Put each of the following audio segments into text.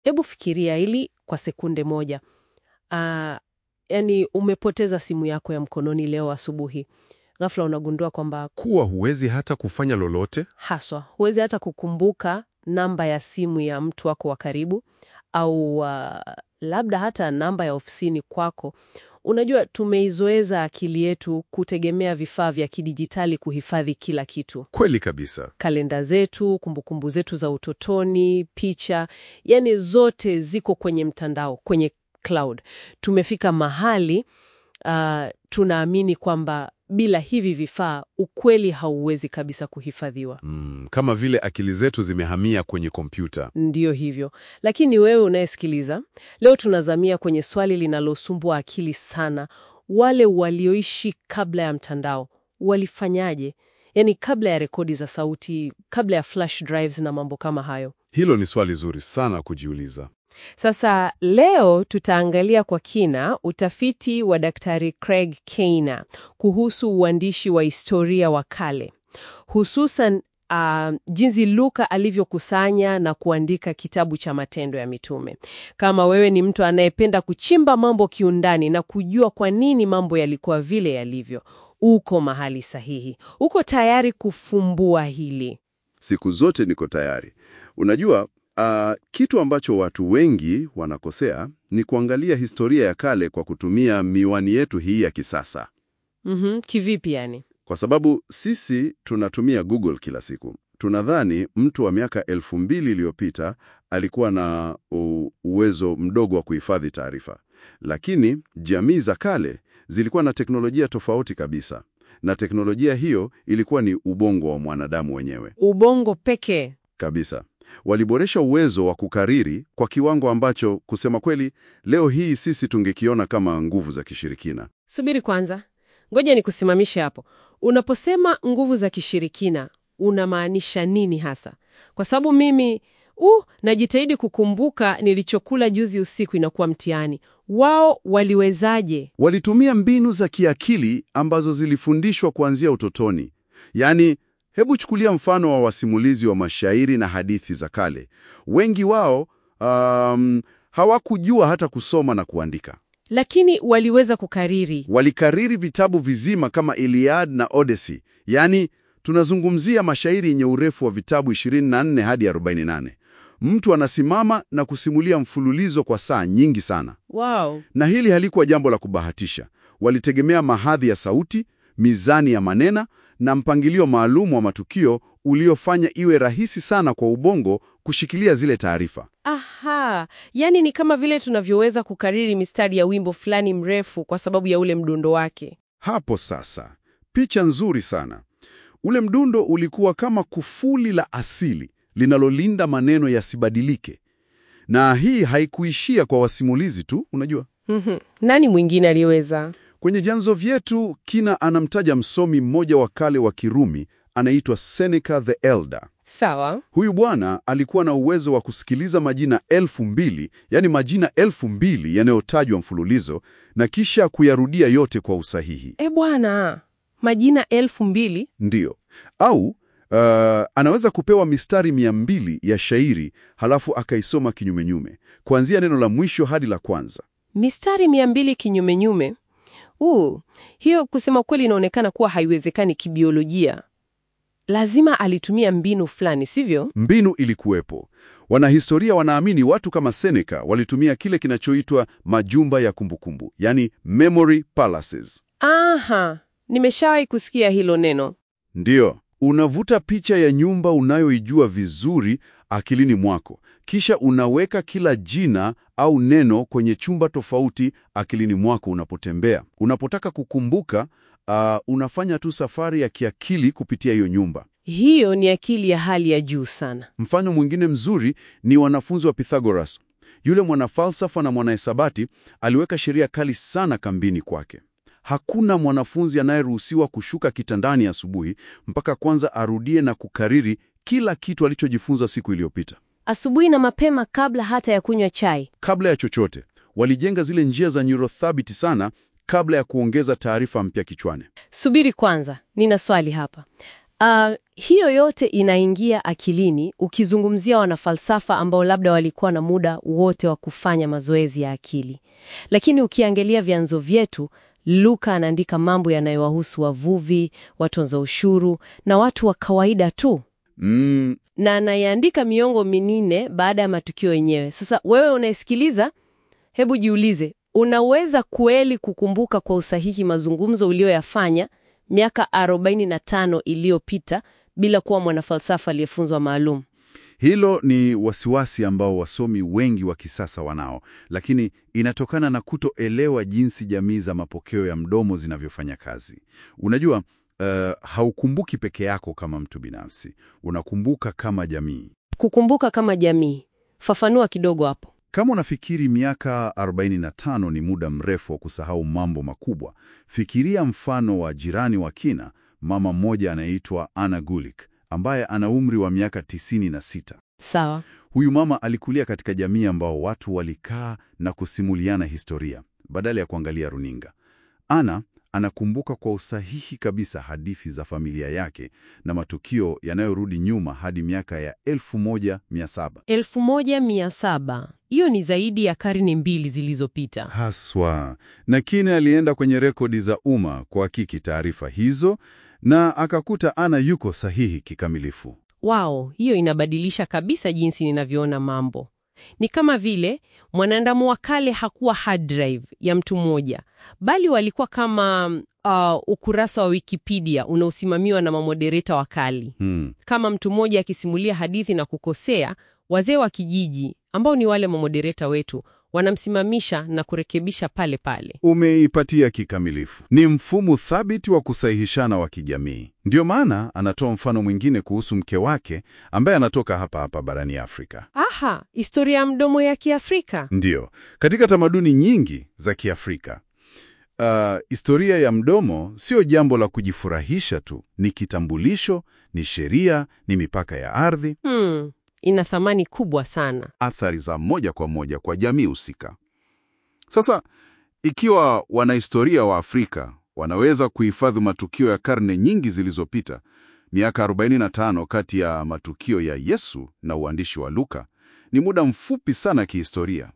Hebu fikiria hili kwa sekunde moja. Ah, yani umepoteza simu yako ya mkononi leo asubuhi. Ghafla unagundua kwamba Kuwa huwezi hata kufanya lolote? haswa huwezi hata kukumbuka namba ya simu ya mtu wako wa karibu au ah, labda hata namba ya ofisini kwako. Unajua, tumeizoeza akili yetu kutegemea vifaa vya kidijitali kuhifadhi kila kitu. Kweli kabisa. kalenda zetu, kumbukumbu zetu za utotoni, picha, yani zote ziko kwenye mtandao, kwenye cloud. Tumefika mahali uh, tunaamini kwamba bila hivi vifaa ukweli hauwezi kabisa kuhifadhiwa. Mm, kama vile akili zetu zimehamia kwenye kompyuta. Ndiyo hivyo. Lakini wewe unayesikiliza, leo tunazamia kwenye swali linalosumbua akili sana. Wale walioishi kabla ya mtandao walifanyaje? Yaani kabla ya rekodi za sauti, kabla ya flash drives na mambo kama hayo. Hilo ni swali zuri sana kujiuliza. Sasa leo tutaangalia kwa kina utafiti wa Daktari Craig Keener kuhusu uandishi wa historia wa kale, hususan ah, jinsi Luka alivyokusanya na kuandika kitabu cha Matendo ya Mitume. Kama wewe ni mtu anayependa kuchimba mambo kiundani na kujua kwa nini mambo yalikuwa vile yalivyo, uko mahali sahihi. Uko tayari kufumbua hili. Siku zote niko tayari. Unajua, ah, kitu ambacho watu wengi wanakosea ni kuangalia historia ya kale kwa kutumia miwani yetu hii ya kisasa, Mhm, kivipi yani? kwa sababu sisi tunatumia Google kila siku. Tunadhani mtu wa miaka elfu mbili iliyopita alikuwa na u- uwezo mdogo wa kuhifadhi taarifa, lakini jamii za kale zilikuwa na teknolojia tofauti kabisa, na teknolojia hiyo ilikuwa ni ubongo wa mwanadamu wenyewe Ubongo pekee. kabisa. Waliboresha uwezo wa kukariri kwa kiwango ambacho kusema kweli leo hii sisi tungekiona kama nguvu za kishirikina. Subiri kwanza, ngoja nikusimamishe hapo. Unaposema nguvu za kishirikina unamaanisha nini hasa? Kwa sababu mimi uh, najitahidi kukumbuka nilichokula juzi usiku, inakuwa mtihani. Wao waliwezaje? Walitumia mbinu za kiakili ambazo zilifundishwa kuanzia utotoni. Yaani, hebu chukulia mfano wa wasimulizi wa mashairi na hadithi za kale. Wengi wao um, hawakujua hata kusoma na kuandika. Lakini waliweza kukariri. Walikariri vitabu vizima kama Iliad na Odyssey. Yaani, tunazungumzia mashairi yenye urefu wa vitabu 24 hadi 48. Mtu anasimama na kusimulia mfululizo kwa saa nyingi sana. Wow. Na hili halikuwa jambo la kubahatisha. Walitegemea mahadhi ya sauti, mizani ya manena na mpangilio maalum wa matukio uliofanya iwe rahisi sana kwa ubongo kushikilia zile taarifa. Aha, yaani ni kama vile tunavyoweza kukariri mistari ya wimbo fulani mrefu kwa sababu ya ule mdundo wake. Hapo sasa, picha nzuri sana. Ule mdundo ulikuwa kama kufuli la asili linalolinda maneno yasibadilike. Na hii haikuishia kwa wasimulizi tu, unajua. Mhm. Nani mwingine aliweza? Kwenye vyanzo vyetu Kina anamtaja msomi mmoja wa kale wa Kirumi anaitwa Seneca the Elder. Sawa. Huyu bwana alikuwa na uwezo wa kusikiliza majina elfu mbili, yani majina elfu mbili yanayotajwa mfululizo na kisha kuyarudia yote kwa usahihi. E bwana, majina elfu mbili? Ndiyo. Au uh, anaweza kupewa mistari mia mbili ya shairi halafu akaisoma kinyumenyume kuanzia neno la mwisho hadi la kwanza. Mistari mia mbili kinyumenyume. Uh, hiyo kusema kweli inaonekana kuwa haiwezekani kibiolojia. Lazima alitumia mbinu fulani, sivyo? Mbinu ilikuwepo. Wanahistoria wanaamini watu kama Seneca walitumia kile kinachoitwa majumba ya kumbukumbu, yani memory palaces. Aha, nimeshawahi kusikia hilo neno. Ndiyo, unavuta picha ya nyumba unayoijua vizuri akilini mwako, kisha unaweka kila jina au neno kwenye chumba tofauti akilini mwako unapotembea. Unapotaka kukumbuka, uh, unafanya tu safari ya kiakili kupitia hiyo nyumba. Hiyo ni akili ya hali ya juu sana. Mfano mwingine mzuri ni wanafunzi wa Pythagoras. Yule mwanafalsafa na mwanahesabati aliweka sheria kali sana kambini kwake. Hakuna mwanafunzi anayeruhusiwa kushuka kitandani asubuhi mpaka kwanza arudie na kukariri kila kitu alichojifunza siku iliyopita. Asubuhi na mapema, kabla hata ya kunywa chai. Kabla ya chochote, walijenga zile njia za neurothabiti sana kabla ya kuongeza taarifa mpya kichwani. Subiri kwanza, nina swali hapa. Uh, hiyo yote inaingia akilini ukizungumzia wanafalsafa ambao labda walikuwa na muda wote wa kufanya mazoezi ya akili. Lakini ukiangalia vyanzo vyetu, Luka anaandika mambo yanayowahusu wavuvi, watonza ushuru na watu wa kawaida tu, Mm, na anayeandika miongo minne baada ya matukio yenyewe. Sasa wewe unayesikiliza, hebu jiulize, unaweza kweli kukumbuka kwa usahihi mazungumzo uliyoyafanya miaka 45 iliyopita bila kuwa mwanafalsafa aliyefunzwa maalum? hilo ni wasiwasi ambao wasomi wengi wa kisasa wanao, lakini inatokana na kutoelewa jinsi jamii za mapokeo ya mdomo zinavyofanya kazi. Unajua, uh, haukumbuki peke yako kama mtu binafsi, unakumbuka kama jamii. Kukumbuka kama jamii, fafanua kidogo hapo. Kama unafikiri miaka 45 ni muda mrefu wa kusahau mambo makubwa, fikiria mfano wa jirani wa kina, mama mmoja anayeitwa Anna Gulick ambaye ana umri wa miaka 96. Sawa. Huyu mama alikulia katika jamii ambao watu walikaa na kusimuliana historia badala ya kuangalia runinga. Ana anakumbuka kwa usahihi kabisa hadithi za familia yake na matukio yanayorudi nyuma hadi miaka ya 1700. 1700 hiyo ni zaidi ya karne mbili zilizopita. Haswa. Na Kine alienda kwenye rekodi za umma kuhakiki taarifa hizo na akakuta Ana yuko sahihi kikamilifu. Wow, hiyo inabadilisha kabisa jinsi ninavyoona mambo. Ni kama vile mwanadamu wa kale hakuwa hard drive ya mtu mmoja, bali walikuwa kama uh, ukurasa wa Wikipedia unaosimamiwa na mamodereta wakali. Hmm. Kama mtu mmoja akisimulia hadithi na kukosea, wazee wa kijiji ambao ni wale mamodereta wetu wanamsimamisha na kurekebisha pale pale. Umeipatia kikamilifu. Ni mfumo thabiti wa kusahihishana wa kijamii. Ndiyo maana anatoa mfano mwingine kuhusu mke wake ambaye anatoka hapa hapa barani Afrika. Aha, historia ya mdomo ya Kiafrika. Ndiyo, katika tamaduni nyingi za Kiafrika, uh, historia ya mdomo sio jambo la kujifurahisha tu, ni kitambulisho, ni sheria, ni mipaka ya ardhi, Hmm, ina thamani kubwa sana. athari za moja kwa moja kwa jamii husika. Sasa, ikiwa wanahistoria wa Afrika wanaweza kuhifadhi matukio ya karne nyingi zilizopita, miaka 45 kati ya matukio ya Yesu na uandishi wa Luka, ni muda mfupi sana kihistoria,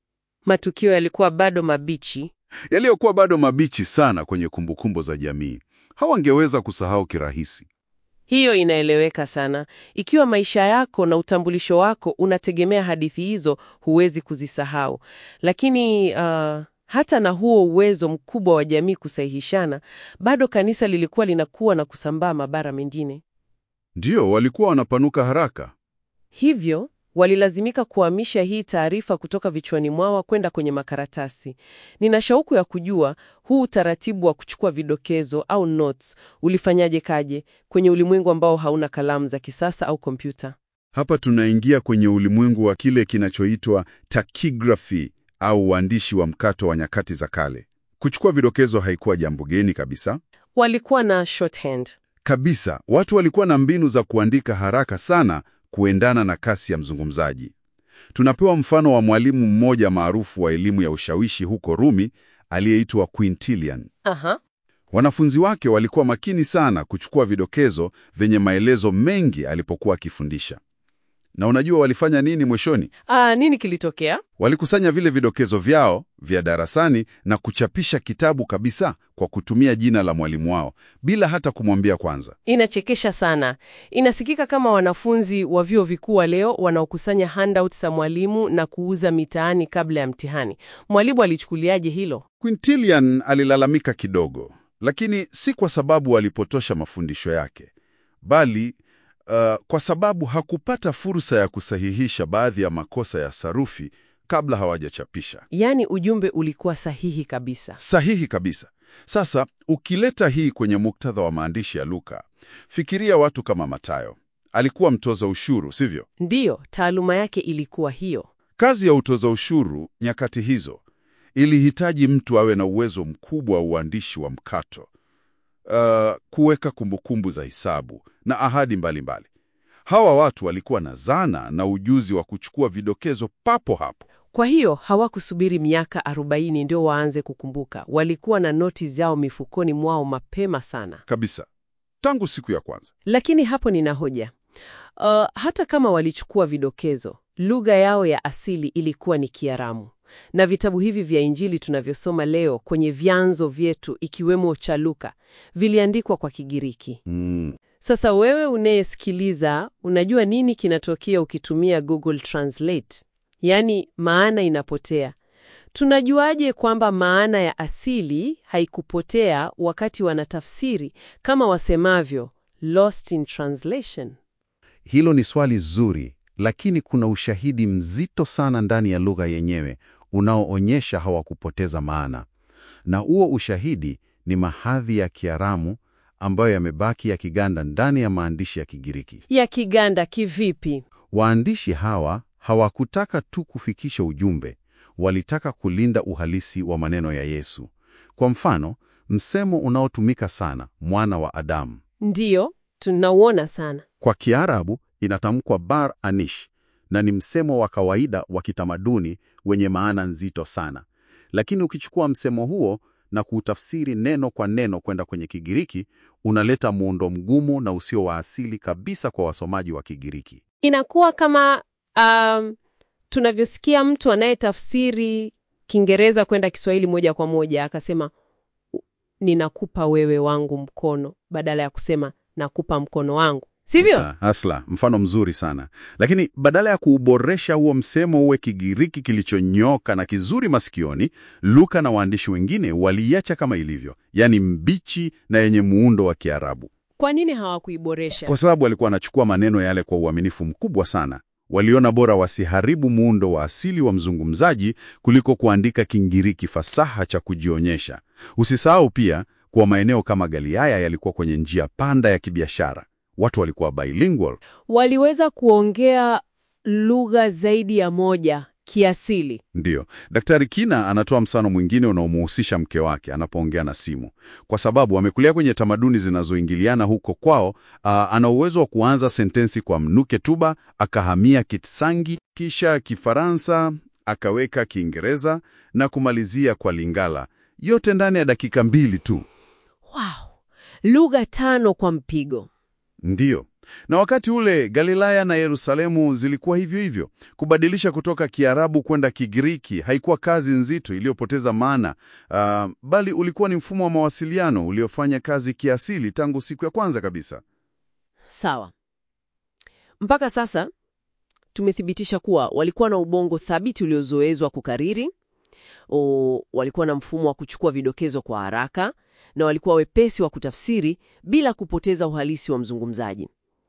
Matukio yalikuwa bado mabichi. yaliyokuwa bado mabichi sana kwenye kumbukumbu za jamii. Hawangeweza kusahau kirahisi. Hiyo inaeleweka sana. Ikiwa maisha yako na utambulisho wako unategemea hadithi hizo, huwezi kuzisahau. Lakini uh, hata na huo uwezo mkubwa wa jamii kusahihishana, bado kanisa lilikuwa linakuwa na kusambaa mabara mengine. Ndiyo, walikuwa wanapanuka haraka. Hivyo walilazimika kuhamisha hii taarifa kutoka vichwani mwao kwenda kwenye makaratasi. Nina shauku ya kujua huu utaratibu wa kuchukua vidokezo au notes ulifanyaje kaje kwenye ulimwengu ambao hauna kalamu za kisasa au kompyuta. Hapa tunaingia kwenye ulimwengu wa kile kinachoitwa takigrafi au uandishi wa mkato wa nyakati za kale. Kuchukua vidokezo haikuwa jambo geni kabisa. Walikuwa na shorthand. Kabisa, watu walikuwa na mbinu za kuandika haraka sana kuendana na kasi ya mzungumzaji. Tunapewa mfano wa mwalimu mmoja maarufu wa elimu ya ushawishi huko Rumi aliyeitwa Quintilian. Aha. Wanafunzi wake walikuwa makini sana kuchukua vidokezo vyenye maelezo mengi alipokuwa akifundisha. Na unajua walifanya nini mwishoni? Ah, nini kilitokea? Walikusanya vile vidokezo vyao vya darasani na kuchapisha kitabu kabisa kwa kutumia jina la mwalimu wao bila hata kumwambia kwanza. Inachekesha sana. Inasikika kama wanafunzi wa vyuo vikuu wa leo wanaokusanya handouts za mwalimu na kuuza mitaani kabla ya mtihani. Mwalimu alichukuliaje hilo? Quintilian alilalamika kidogo, lakini si kwa sababu alipotosha mafundisho yake, bali uh, kwa sababu hakupata fursa ya kusahihisha baadhi ya makosa ya sarufi kabla hawajachapisha. Yaani ujumbe ulikuwa sahihi kabisa. Sahihi kabisa. Sasa ukileta hii kwenye muktadha wa maandishi ya Luka, fikiria watu kama Mathayo. Alikuwa mtoza ushuru, sivyo? Ndiyo, taaluma yake ilikuwa hiyo. Kazi ya utoza ushuru nyakati hizo ilihitaji mtu awe na uwezo mkubwa wa uandishi wa mkato, uh, kuweka kumbukumbu za hisabu na ahadi mbalimbali mbali. Hawa watu walikuwa na zana na ujuzi wa kuchukua vidokezo papo hapo. Kwa hiyo hawakusubiri miaka 40 ndio waanze kukumbuka. Walikuwa na noti zao mifukoni mwao mapema sana. Kabisa. tangu siku ya kwanza. Lakini hapo nina hoja. Uh, hata kama walichukua vidokezo, lugha yao ya asili ilikuwa ni Kiaramu, na vitabu hivi vya Injili tunavyosoma leo kwenye vyanzo vyetu ikiwemo cha Luka viliandikwa kwa Kigiriki. Mm. Sasa wewe unayesikiliza, unajua nini kinatokea ukitumia Google Translate? Yaani maana inapotea. Tunajuaje kwamba maana ya asili haikupotea wakati wanatafsiri kama wasemavyo lost in translation? Hilo ni swali zuri, lakini kuna ushahidi mzito sana ndani ya lugha yenyewe unaoonyesha hawakupoteza maana, na huo ushahidi ni mahadhi ya Kiaramu ambayo yamebaki yakiganda ndani ya maandishi ya Kigiriki. Ya Kiganda kivipi? Waandishi hawa hawakutaka tu kufikisha ujumbe, walitaka kulinda uhalisi wa maneno ya Yesu. Kwa mfano, msemo unaotumika sana, mwana wa Adamu, Ndiyo, tunauona sana. kwa Kiarabu inatamkwa bar anish na ni msemo wa kawaida wa kitamaduni wenye maana nzito sana. Lakini ukichukua msemo huo na kuutafsiri neno kwa neno kwenda kwenye Kigiriki, unaleta muundo mgumu na usio wa asili kabisa kwa wasomaji wa Kigiriki. Inakuwa kama um, tunavyosikia mtu anayetafsiri Kiingereza kwenda Kiswahili moja kwa moja akasema ninakupa wewe wangu mkono badala ya kusema nakupa mkono wangu, sivyo? Asla, asla, mfano mzuri sana. Lakini badala ya kuuboresha huo msemo uwe Kigiriki kilichonyoka na kizuri masikioni, Luka na waandishi wengine waliacha kama ilivyo, yaani mbichi na yenye muundo wa Kiarabu, Kwa nini hawakuiboresha? kwa sababu walikuwa wanachukua maneno yale kwa uaminifu mkubwa sana. Waliona bora wasiharibu muundo wa asili wa mzungumzaji kuliko kuandika Kingiriki fasaha cha kujionyesha. Usisahau pia kuwa maeneo kama Galilaya yalikuwa kwenye njia panda ya kibiashara. Watu walikuwa bilingual. Waliweza kuongea lugha zaidi ya moja kiasili. Ndiyo, Daktari Kina anatoa mfano mwingine unaomuhusisha mke wake anapoongea na simu, kwa sababu amekulia kwenye tamaduni zinazoingiliana huko kwao. Aa, ana uwezo wa kuanza sentensi kwa mnuke tuba, akahamia Kitsangi, kisha Kifaransa, akaweka Kiingereza na kumalizia kwa Lingala, yote ndani ya dakika mbili tu. Wow, lugha tano kwa mpigo. Ndiyo. Na wakati ule Galilaya na Yerusalemu zilikuwa hivyo hivyo. Kubadilisha kutoka Kiarabu kwenda Kigiriki haikuwa kazi nzito iliyopoteza maana, ah, bali ulikuwa ni mfumo wa mawasiliano uliofanya kazi kiasili tangu siku ya kwanza kabisa. Sawa. Mpaka sasa tumethibitisha kuwa walikuwa na ubongo thabiti uliozoezwa kukariri, o, walikuwa na mfumo wa kuchukua vidokezo kwa haraka na walikuwa wepesi wa kutafsiri bila kupoteza uhalisi wa mzungumzaji.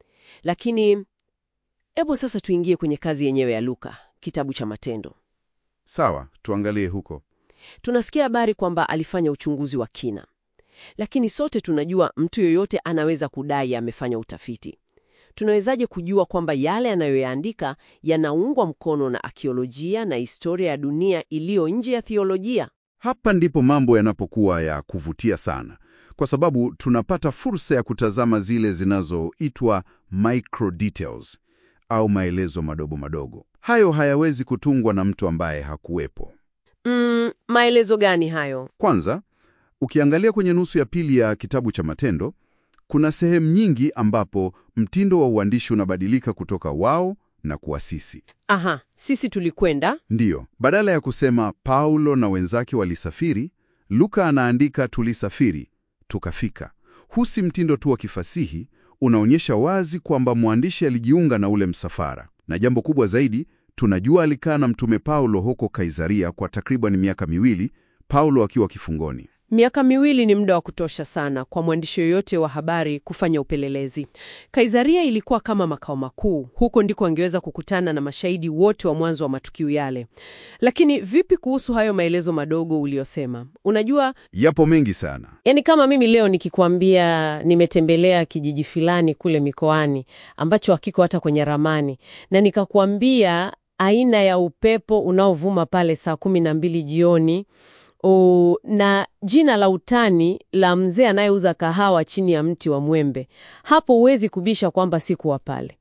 Lakini hebu sasa tuingie kwenye kazi yenyewe ya Luka, kitabu cha Matendo. Sawa, tuangalie huko. Tunasikia habari kwamba alifanya uchunguzi wa kina, lakini sote tunajua mtu yoyote anaweza kudai amefanya utafiti. Tunawezaje kujua kwamba yale anayoyaandika yanaungwa mkono na akiolojia na historia ya dunia iliyo nje ya thiolojia? Hapa ndipo mambo yanapokuwa ya kuvutia sana, kwa sababu tunapata fursa ya kutazama zile zinazoitwa micro details au maelezo madogo madogo. Hayo hayawezi kutungwa na mtu ambaye hakuwepo. Mm, maelezo gani hayo? Kwanza, ukiangalia kwenye nusu ya pili ya kitabu cha Matendo, kuna sehemu nyingi ambapo mtindo wa uandishi unabadilika kutoka wao na kuwa sisi. Aha, sisi tulikwenda. Ndiyo, badala ya kusema Paulo na wenzake walisafiri, Luka anaandika tulisafiri, tukafika. Huu si mtindo tu wa kifasihi, unaonyesha wazi kwamba mwandishi alijiunga na ule msafara. Na jambo kubwa zaidi, tunajua alikaa na mtume Paulo huko Kaisaria kwa takriban miaka miwili, Paulo akiwa kifungoni. Miaka miwili ni muda wa kutosha sana kwa mwandishi yoyote wa habari kufanya upelelezi. Kaisaria ilikuwa kama makao makuu, huko ndiko angeweza kukutana na mashahidi wote wa mwanzo wa matukio yale. Lakini vipi kuhusu hayo maelezo madogo uliyosema? Unajua, Yapo mengi sana. yani kama mimi leo nikikwambia nimetembelea kijiji fulani kule mikoani ambacho hakiko hata kwenye ramani, na nikakwambia aina ya upepo unaovuma pale saa kumi na mbili jioni O, na jina la utani la mzee anayeuza kahawa chini ya mti wa mwembe, hapo huwezi kubisha kwamba sikuwa pale.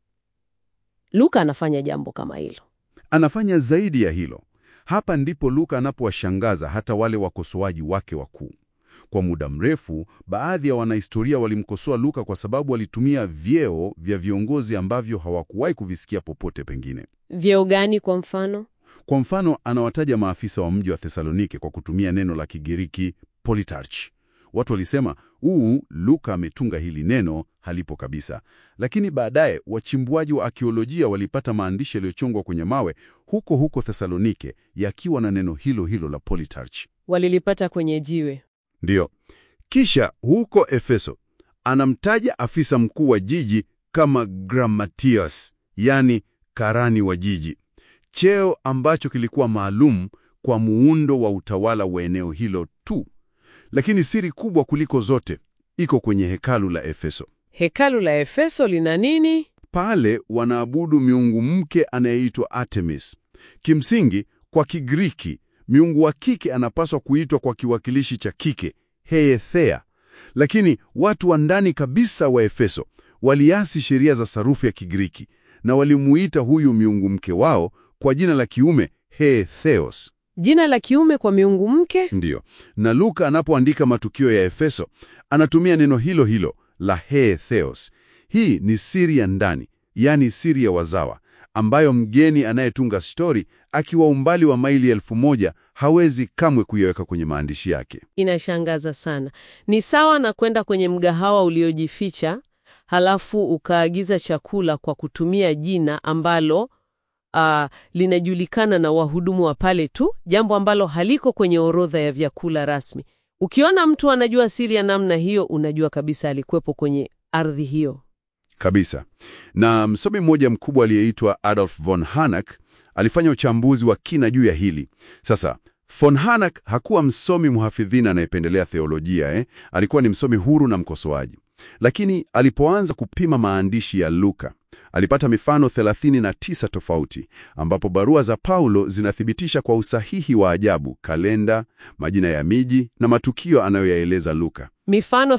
Luka anafanya jambo kama hilo. Anafanya zaidi ya hilo. Hapa ndipo Luka anapowashangaza hata wale wakosoaji wake wakuu. Kwa muda mrefu, baadhi ya wanahistoria walimkosoa Luka kwa sababu alitumia vyeo vya viongozi ambavyo hawakuwahi kuvisikia popote pengine. Vyeo gani kwa mfano? Kwa mfano, anawataja maafisa wa mji wa Thesalonike kwa kutumia neno la Kigiriki politarch. Watu walisema huu Luka ametunga hili neno, halipo kabisa. Lakini baadaye wachimbuaji wa akiolojia walipata maandishi yaliyochongwa kwenye mawe huko huko Thesalonike yakiwa na neno hilo hilo la politarch. Walilipata kwenye jiwe. Ndiyo. Kisha huko Efeso anamtaja afisa mkuu wa jiji kama Grammatios, yani karani wa jiji, cheo ambacho kilikuwa maalum kwa muundo wa utawala wa eneo hilo tu. Lakini siri kubwa kuliko zote iko kwenye hekalu la Efeso. Hekalu la Efeso lina nini? Pale wanaabudu miungu mke anayeitwa Artemis. Kimsingi, kwa Kigiriki, miungu wa kike anapaswa kuitwa kwa kiwakilishi cha kike, Heethea. Lakini watu wa ndani kabisa wa Efeso waliasi sheria za sarufi ya Kigiriki na walimuita huyu miungu mke wao kwa jina la kiume Hetheos. Jina la kiume kwa miungu mke? Ndiyo. Na Luka anapoandika matukio ya Efeso anatumia neno hilo hilo la Hetheos. Hii ni siri ya ndani, yaani siri ya wazawa, ambayo mgeni anayetunga stori akiwa umbali wa maili elfu moja hawezi kamwe kuiweka kwenye maandishi yake. Inashangaza sana. Ni sawa na kwenda kwenye mgahawa uliojificha, halafu ukaagiza chakula kwa kutumia jina ambalo ah, linajulikana na wahudumu wa pale tu, jambo ambalo haliko kwenye orodha ya vyakula rasmi. Ukiona mtu anajua siri ya namna hiyo, unajua kabisa alikuwepo kwenye ardhi hiyo. Kabisa. Na msomi mmoja mkubwa aliyeitwa Adolf von Harnack alifanya uchambuzi wa kina juu ya hili. Sasa, von Harnack hakuwa msomi mhafidhina anayependelea theolojia eh? Alikuwa ni msomi huru na mkosoaji. Lakini alipoanza kupima maandishi ya Luka, alipata mifano 39 tofauti ambapo barua za Paulo zinathibitisha kwa usahihi wa ajabu kalenda, majina ya miji na matukio anayoyaeleza Luka. Mifano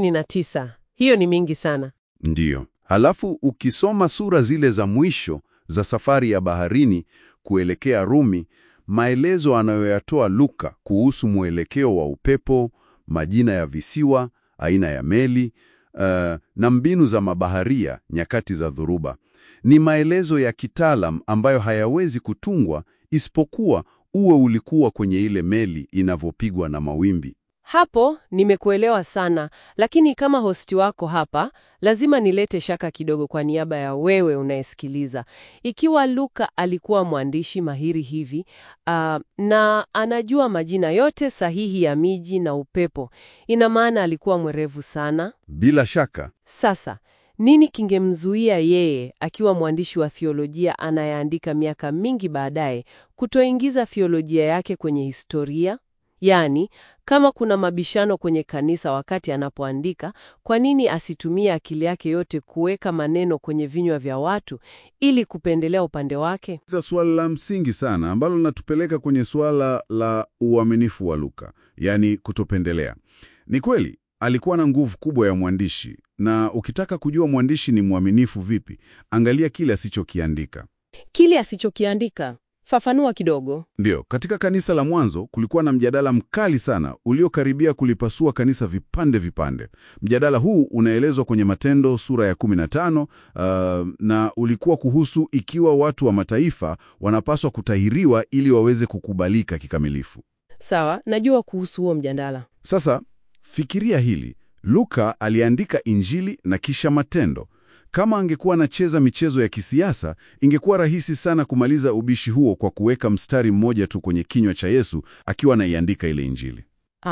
39. Hiyo ni mingi sana. Ndiyo. Halafu ukisoma sura zile za mwisho za safari ya baharini kuelekea Rumi, maelezo anayoyatoa Luka kuhusu mwelekeo wa upepo, majina ya visiwa, aina ya meli uh, na mbinu za mabaharia nyakati za dhoruba ni maelezo ya kitaalam ambayo hayawezi kutungwa isipokuwa uwe ulikuwa kwenye ile meli inavyopigwa na mawimbi. Hapo nimekuelewa sana, lakini kama hosti wako hapa, lazima nilete shaka kidogo kwa niaba ya wewe unayesikiliza. Ikiwa Luka alikuwa mwandishi mahiri hivi, ah, na anajua majina yote sahihi ya miji na upepo, ina maana alikuwa mwerevu sana. Bila shaka Sasa, nini kingemzuia yeye akiwa mwandishi wa thiolojia anayeandika miaka mingi baadaye kutoingiza thiolojia yake kwenye historia? Yaani, kama kuna mabishano kwenye kanisa wakati anapoandika, kwa nini asitumie akili yake yote kuweka maneno kwenye vinywa vya watu ili kupendelea upande wake? za suala la msingi sana ambalo linatupeleka kwenye suala la uaminifu wa Luka, yaani kutopendelea. Ni kweli alikuwa na nguvu kubwa ya mwandishi, na ukitaka kujua mwandishi ni mwaminifu vipi, angalia kile asichokiandika. Kile asichokiandika, fafanua kidogo. Ndiyo, katika kanisa la mwanzo kulikuwa na mjadala mkali sana uliokaribia kulipasua kanisa vipande vipande. Mjadala huu unaelezwa kwenye Matendo sura ya 15 uh, na ulikuwa kuhusu ikiwa watu wa mataifa wanapaswa kutahiriwa ili waweze kukubalika kikamilifu. Sawa, najua kuhusu huo mjadala. Sasa fikiria hili, Luka aliandika Injili na kisha Matendo. Kama angekuwa anacheza michezo ya kisiasa, ingekuwa rahisi sana kumaliza ubishi huo kwa kuweka mstari mmoja tu kwenye kinywa cha Yesu akiwa anaiandika ile Injili.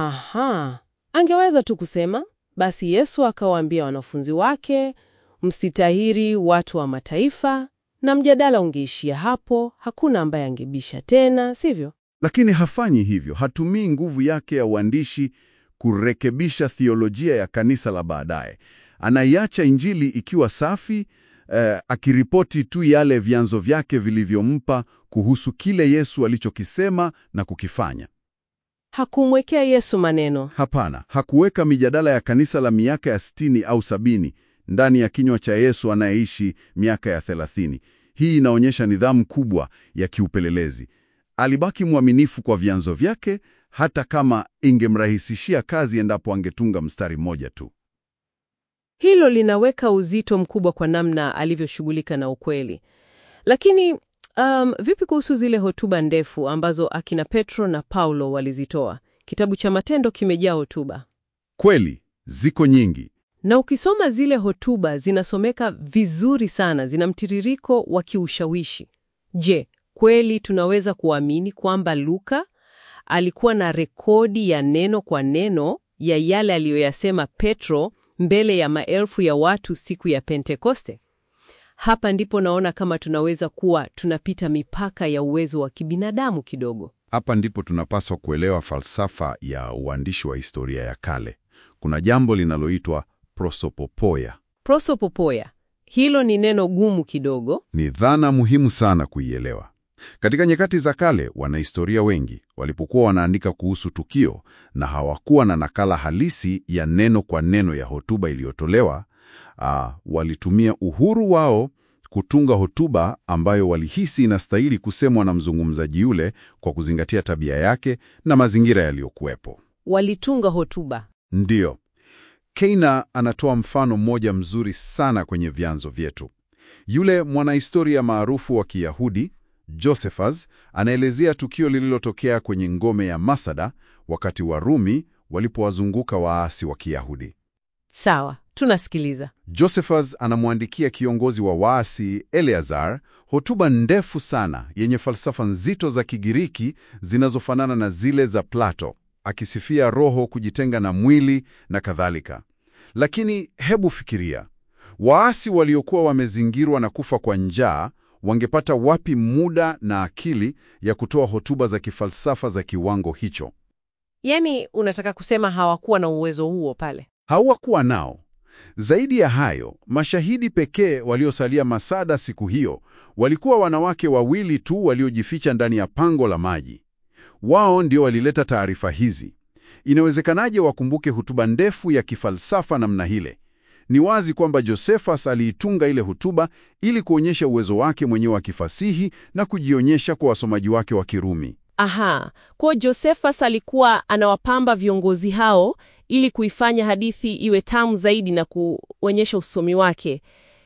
Aha, angeweza tu kusema basi Yesu akawaambia wanafunzi wake, msitahiri watu wa mataifa, na mjadala ungeishia hapo, hakuna ambaye angebisha tena, sivyo? Lakini hafanyi hivyo, hatumii nguvu yake ya uandishi kurekebisha thiolojia ya kanisa la baadaye. Anaiacha Injili ikiwa safi, eh, akiripoti tu yale vyanzo vyake vilivyompa kuhusu kile Yesu alichokisema na kukifanya. Hakumwekea Yesu maneno. Hapana, hakuweka mijadala ya kanisa la miaka ya sitini au sabini ndani ya kinywa cha Yesu anayeishi miaka ya thelathini. Hii inaonyesha nidhamu kubwa ya kiupelelezi. Alibaki mwaminifu kwa vyanzo vyake hata kama ingemrahisishia kazi endapo angetunga mstari mmoja tu. Hilo linaweka uzito mkubwa kwa namna alivyoshughulika na ukweli. Lakini um, vipi kuhusu zile hotuba ndefu ambazo akina Petro na Paulo walizitoa? Kitabu cha Matendo kimejaa hotuba, Kweli, ziko nyingi. na ukisoma zile hotuba zinasomeka vizuri sana, zina mtiririko wa kiushawishi. Je, kweli tunaweza kuamini kwamba Luka alikuwa na rekodi ya neno kwa neno ya yale aliyoyasema Petro mbele ya maelfu ya watu siku ya Pentekoste? Hapa ndipo naona kama tunaweza kuwa tunapita mipaka ya uwezo wa kibinadamu kidogo. Hapa ndipo tunapaswa kuelewa falsafa ya uandishi wa historia ya kale. Kuna jambo linaloitwa prosopopoia. Prosopopoia, hilo ni neno gumu kidogo. Ni dhana muhimu sana kuielewa. Katika nyakati za kale, wanahistoria wengi walipokuwa wanaandika kuhusu tukio na hawakuwa na nakala halisi ya neno kwa neno ya hotuba iliyotolewa, aa, walitumia uhuru wao kutunga hotuba ambayo walihisi inastahili kusemwa na mzungumzaji yule kwa kuzingatia tabia yake na mazingira yaliyokuwepo. Walitunga hotuba. Ndiyo. Keina anatoa mfano mmoja mzuri sana kwenye vyanzo vyetu. Yule mwanahistoria maarufu wa Kiyahudi, Josephus, anaelezea tukio lililotokea kwenye ngome ya Masada wakati Warumi walipowazunguka waasi wa Kiyahudi. Sawa, tunasikiliza. Josephus anamwandikia kiongozi wa waasi Eleazar hotuba ndefu sana yenye falsafa nzito za Kigiriki zinazofanana na zile za Plato, akisifia roho kujitenga na mwili na kadhalika. Lakini hebu fikiria, waasi waliokuwa wamezingirwa na kufa kwa njaa wangepata wapi muda na akili ya kutoa hotuba za kifalsafa za kiwango hicho? Yaani, unataka kusema hawakuwa na uwezo huo pale? Hawakuwa nao. Zaidi ya hayo, mashahidi pekee waliosalia Masada siku hiyo walikuwa wanawake wawili tu waliojificha ndani ya pango la maji. Wao ndio walileta taarifa hizi. Inawezekanaje wakumbuke hotuba ndefu ya kifalsafa namna hile? Ni wazi kwamba Josephus aliitunga ile hotuba ili kuonyesha uwezo wake mwenyewe wa kifasihi na kujionyesha kwa wasomaji wake wa Kirumi. Aha, kwa Josephus alikuwa anawapamba viongozi hao ili kuifanya hadithi iwe tamu zaidi na kuonyesha usomi wake.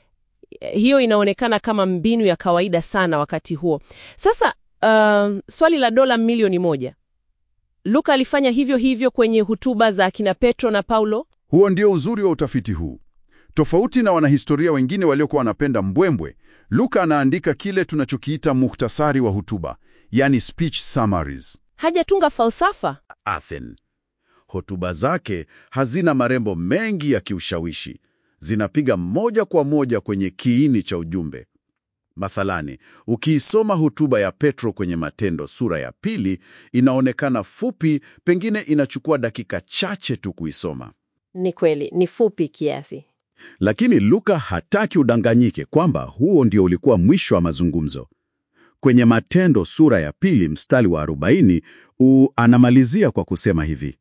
Hiyo inaonekana kama mbinu ya kawaida sana wakati huo. Sasa uh, swali la dola milioni moja. Luka alifanya hivyo hivyo kwenye hotuba za akina Petro na Paulo? Huo ndio uzuri wa utafiti huu. Tofauti na wanahistoria wengine waliokuwa wanapenda mbwembwe, Luka anaandika kile tunachokiita muhtasari wa hotuba, yani speech summaries. Hajatunga falsafa? Athen. Hotuba zake hazina marembo mengi ya kiushawishi, zinapiga moja kwa moja kwenye kiini cha ujumbe. Mathalani, ukiisoma hotuba ya Petro kwenye Matendo sura ya pili, inaonekana fupi, pengine inachukua dakika chache tu kuisoma. Ni kweli, ni fupi kiasi. Lakini Luka hataki udanganyike kwamba huo ndio ulikuwa mwisho wa mazungumzo. Kwenye Matendo sura ya pili mstari wa 40 u anamalizia kwa kusema hivi: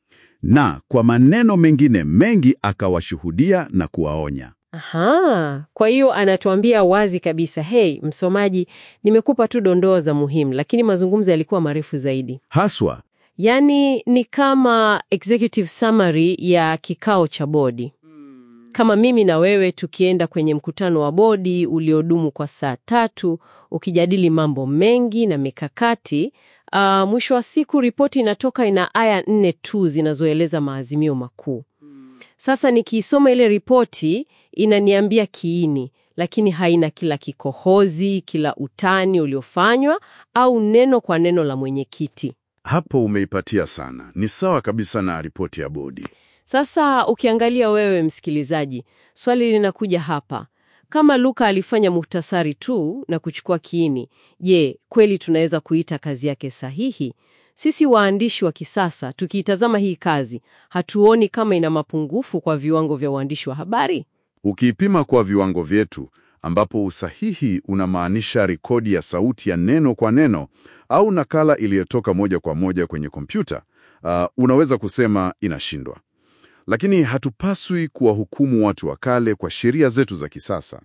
na kwa maneno mengine mengi akawashuhudia na kuwaonya. Aha, kwa hiyo anatuambia wazi kabisa, hey msomaji, nimekupa tu dondoo za muhimu, lakini mazungumzo yalikuwa marefu zaidi. Haswa Yaani ni kama executive summary ya kikao cha bodi. Kama mimi na wewe tukienda kwenye mkutano wa bodi uliodumu kwa saa tatu ukijadili mambo mengi na mikakati, uh, mwisho wa siku ripoti inatoka ina aya nne tu zinazoeleza maazimio makuu. Sasa nikiisoma ile ripoti inaniambia kiini, lakini haina kila kikohozi, kila utani uliofanywa au neno kwa neno la mwenyekiti. hapo umeipatia sana. Ni sawa kabisa na ripoti ya bodi. Sasa ukiangalia wewe msikilizaji, swali linakuja hapa. Kama Luka alifanya muhtasari tu na kuchukua kiini, je, kweli tunaweza kuita kazi yake sahihi? Sisi waandishi wa kisasa tukiitazama hii kazi, hatuoni kama ina mapungufu kwa viwango vya uandishi wa habari? Ukiipima kwa viwango vyetu, ambapo usahihi unamaanisha rekodi ya sauti ya neno kwa neno au nakala iliyotoka moja kwa moja kwenye kompyuta, uh, unaweza kusema inashindwa. Lakini hatupaswi kuwahukumu watu wa kale kwa sheria zetu za kisasa.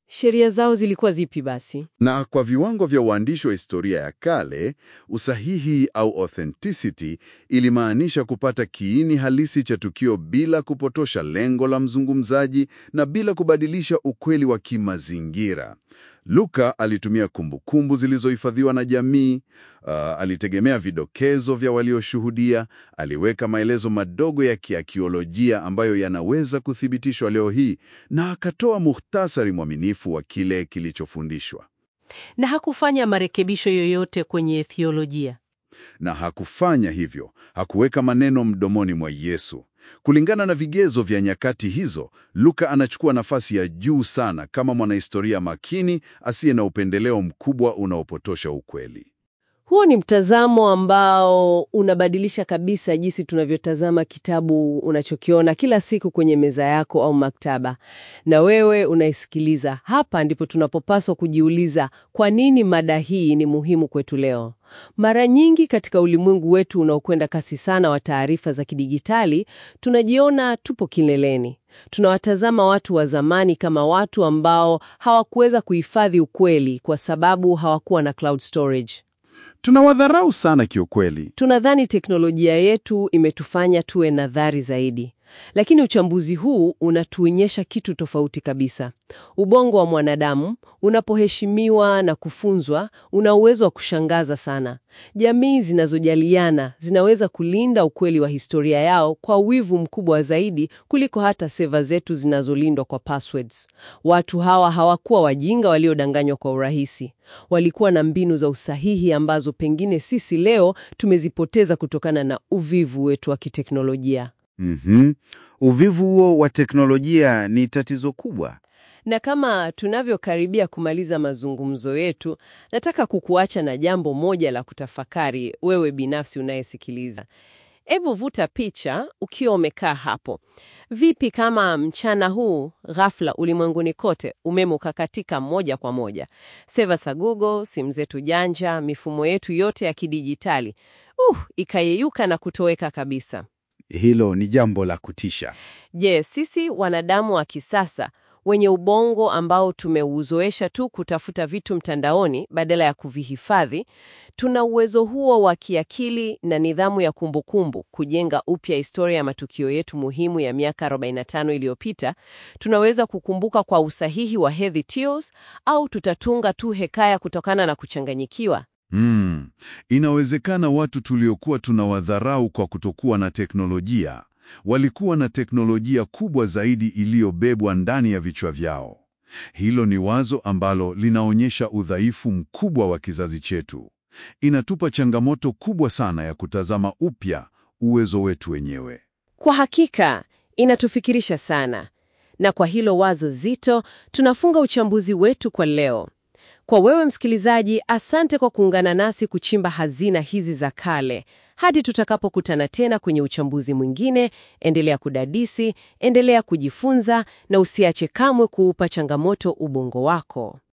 Sheria zao zilikuwa zipi basi? Na kwa viwango vya uandishi wa historia ya kale, usahihi au authenticity ilimaanisha kupata kiini halisi cha tukio bila kupotosha lengo la mzungumzaji na bila kubadilisha ukweli wa kimazingira. Luka alitumia kumbukumbu zilizohifadhiwa na jamii, uh, alitegemea vidokezo vya walioshuhudia, aliweka maelezo madogo ya kiakiolojia ambayo yanaweza kuthibitishwa leo hii na akatoa muhtasari mwaminifu wa kile kilichofundishwa. Na hakufanya marekebisho yoyote kwenye theolojia. Na hakufanya hivyo, hakuweka maneno mdomoni mwa Yesu. Kulingana na vigezo vya nyakati hizo, Luka anachukua nafasi ya juu sana kama mwanahistoria makini asiye na upendeleo mkubwa unaopotosha ukweli. Huo ni mtazamo ambao unabadilisha kabisa jinsi tunavyotazama kitabu unachokiona kila siku kwenye meza yako au maktaba. Na wewe unaisikiliza, hapa ndipo tunapopaswa kujiuliza kwa nini mada hii ni muhimu kwetu leo. Mara nyingi katika ulimwengu wetu unaokwenda kasi sana wa taarifa za kidijitali, tunajiona tupo kileleni. Tunawatazama watu wa zamani kama watu ambao hawakuweza kuhifadhi ukweli kwa sababu hawakuwa na cloud storage. Tunawadharau sana kiukweli. Tunadhani teknolojia yetu imetufanya tuwe nadhari zaidi, lakini uchambuzi huu unatuonyesha kitu tofauti kabisa. Ubongo wa mwanadamu unapoheshimiwa na kufunzwa, una uwezo wa kushangaza sana. Jamii zinazojaliana zinaweza kulinda ukweli wa historia yao kwa wivu mkubwa zaidi kuliko hata seva zetu zinazolindwa kwa passwords. Watu hawa hawakuwa wajinga waliodanganywa kwa urahisi. Walikuwa na mbinu za usahihi ambazo pengine sisi leo tumezipoteza kutokana na uvivu wetu wa kiteknolojia. Mhm. Uvivu huo wa teknolojia ni tatizo kubwa. Na kama tunavyokaribia kumaliza mazungumzo yetu, nataka kukuacha na jambo moja la kutafakari wewe binafsi unayesikiliza. Hebu vuta picha ukiwa umekaa hapo. Vipi kama mchana huu ghafla ulimwenguni kote umeme ukakatika moja kwa moja? Seva za Google, simu zetu janja, mifumo yetu yote ya kidijitali uh, ikayeyuka na kutoweka kabisa. Hilo ni jambo la kutisha. Je, sisi wanadamu wa kisasa wenye ubongo ambao tumeuzoesha tu kutafuta vitu mtandaoni badala ya kuvihifadhi, tuna uwezo huo wa kiakili na nidhamu ya kumbukumbu kujenga upya historia ya matukio yetu muhimu ya miaka 45 iliyopita? Tunaweza kukumbuka kwa usahihi wa Heather Teals au tutatunga tu hekaya kutokana na kuchanganyikiwa? Mm. Inawezekana watu tuliokuwa tunawadharau kwa kutokuwa na teknolojia walikuwa na teknolojia kubwa zaidi iliyobebwa ndani ya vichwa vyao. Hilo ni wazo ambalo linaonyesha udhaifu mkubwa wa kizazi chetu. Inatupa changamoto kubwa sana ya kutazama upya uwezo wetu wenyewe. Kwa hakika inatufikirisha sana, na kwa hilo wazo zito tunafunga uchambuzi wetu kwa leo. Kwa wewe msikilizaji, asante kwa kuungana nasi kuchimba hazina hizi za kale. Hadi tutakapokutana tena kwenye uchambuzi mwingine, endelea kudadisi, endelea kujifunza na usiache kamwe kuupa changamoto ubongo wako.